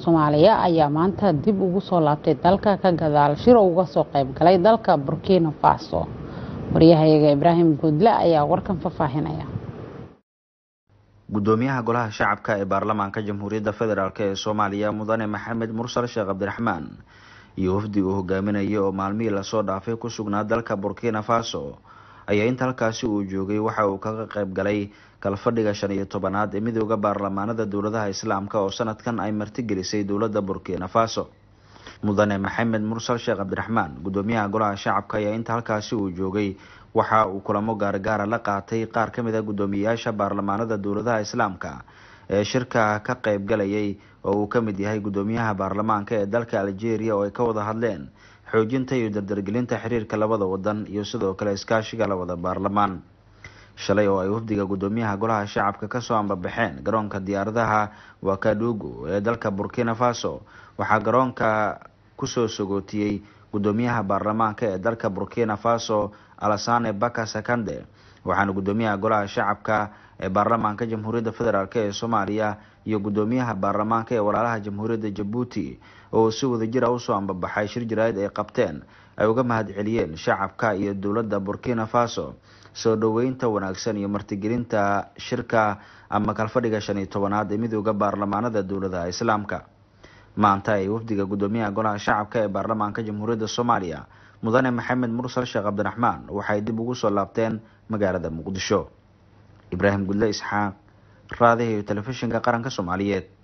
soomaaliya ayaa maanta dib ugu soo laabtay dalka ka gadaal shir uga soo qayb galay dalka burkina faso waryahayaga ibraahim guudle ayaa warkan faahfaahinaya gudoomiyaha golaha shacabka ee baarlamaanka jamhuuriyadda federaalk ee soomaaliya mudane maxamed mursal sheekh cabdiraxmaan iyo wafdiga uu hogaaminaya oo maalmihii lasoo dhaafay ku sugnaa dalka burkina faso ayaa inta halkaasi uu joogay waxa uu kaga qayb galay kalfadhiga shan iyo tobanaad ee midooda baarlamaanada dowladaha islaamka oo sanadkan ay martigelisay dowladda burkina faso mudane maxamed mursal sheekh cabdiraxmaan gudoomiyaha golaha shacabka ayaa inta halkaasi uu joogay waxa uu kulamo gaargaara la qaatay qaar ka mid a guddoomiyeyaasha baarlamaanada dowladaha islaamka ee shirka ka qayb galayay oo uu ka mid yahay guddoomiyaha baarlamaanka ee dalka algeria oo ay ka wada hadleen xoojinta iyo dardargelinta xiriirka labada wadan iyo sidoo kale iskaashiga labada baarlamaan shalay oo ay wafdiga guddoomiyaha golaha shacabka kasoo ambabaxeen garoonka diyaaradaha wakadugu ee dalka burkina faso waxaa garoonka kusoo sogootiyey guddoomiyaha baarlamaanka ee dalka burkina faso alasane baka sakande waxaana guddoomiyaha golaha shacabka ee baarlamaanka jamhuuriyadda federaalk ee soomaaliya iyo guddoomiyaha baarlamaanka ee walaalaha jamhuuriyadda jabuuti oo si wadajira usoo ambabaxay shir jaraa'id ay qabteen ay uga mahad celiyeen shacabka iyo dowladda burkina faso soo dhoweynta wanaagsan iyo martigelinta shirka ama kalfadhiga shan iyo tobanaad ee midooda baarlamaanada dowladaha islaamka maanta ay wafdiga guddoomiyaha golaha shacabka ee baarlamaanka jamhuuriyadda soomaaliya mudane maxamed mursal sheekh cabdiraxmaan waxay dib ugu soo laabteen magaalada muqdisho ibraahim gudle isxaaq raadiha iyo telefishinka qaranka soomaaliyeed